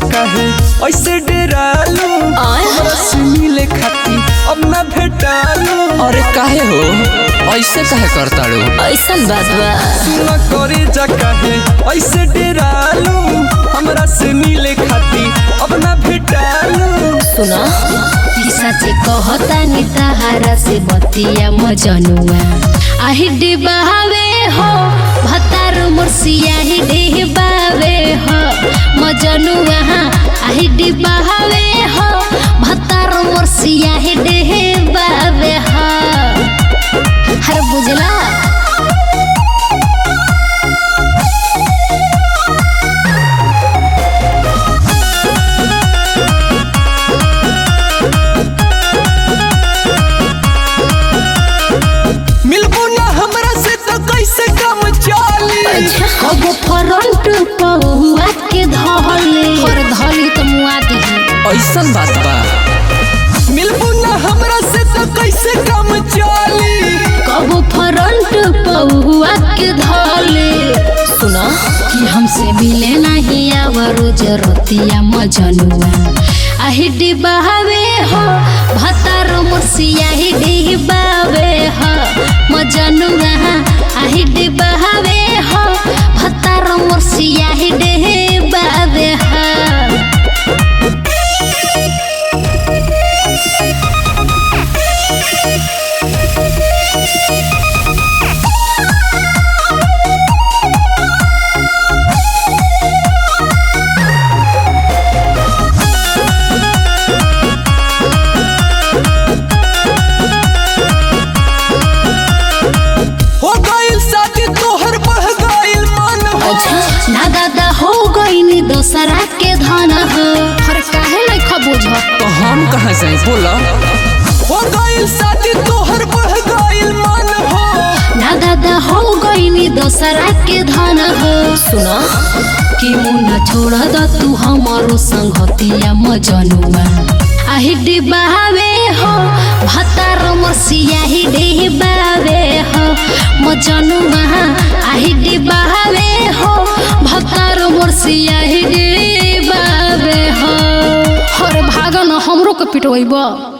काहे ऐसे डेरालू आय। हमरा से मिले खाती अब ना भेटालू अरे काहे हो ऐसे काहे करताड़ू ऐसन बात बा सुना करे जा काहे ऐसे डेरालू हमरा से मिले खाती अब ना भेटालू सुना सचे कहता नि तहारा से बतिया मजनुआ आही डिबावे हो भतार मुर्सिया ही डिबावे हो मजनुआ आही डिबावे हो भतार मुर्सिया ही डिबावे हो हर बुझला मिलबू ना हमरा से तो कैसे काम चली कब फ्रंट पहुआ के धले और धली तो मुआ दिही ऐसन बात बा मिलबू ना हमरा से तो कैसे काम चली कब फ्रंट पहुआ के धले सुना कि हमसे मिले नहीं आवरो जरतिया मजनुआ आही डिबावे हो भतार मुर्सिया ही डिबावे हो मजनुआ आही डिबावे हो भतार मुर्सिया ही डिबावे हो हो गइल शादी तोहर बढ़ गइल मन हो ना दादा हो गईनी दोसरा के धन हो हर काहे नहीं खबूझ तो हम कहाँ जाए बोला हो गइल शादी तोहर बढ़ गइल मन हो ना दादा हो गईनी दोसरा के धन हो सुना कि मुन्ना छोड़ द तू हमारो संगतिया मजनुआ आही डिबावे हो भतार मसिया ही डिबावे हो मजनुआ आही डिबावे हो भतार मसिया ही डिबावे हो हर भागन हमरो के पिटवैबा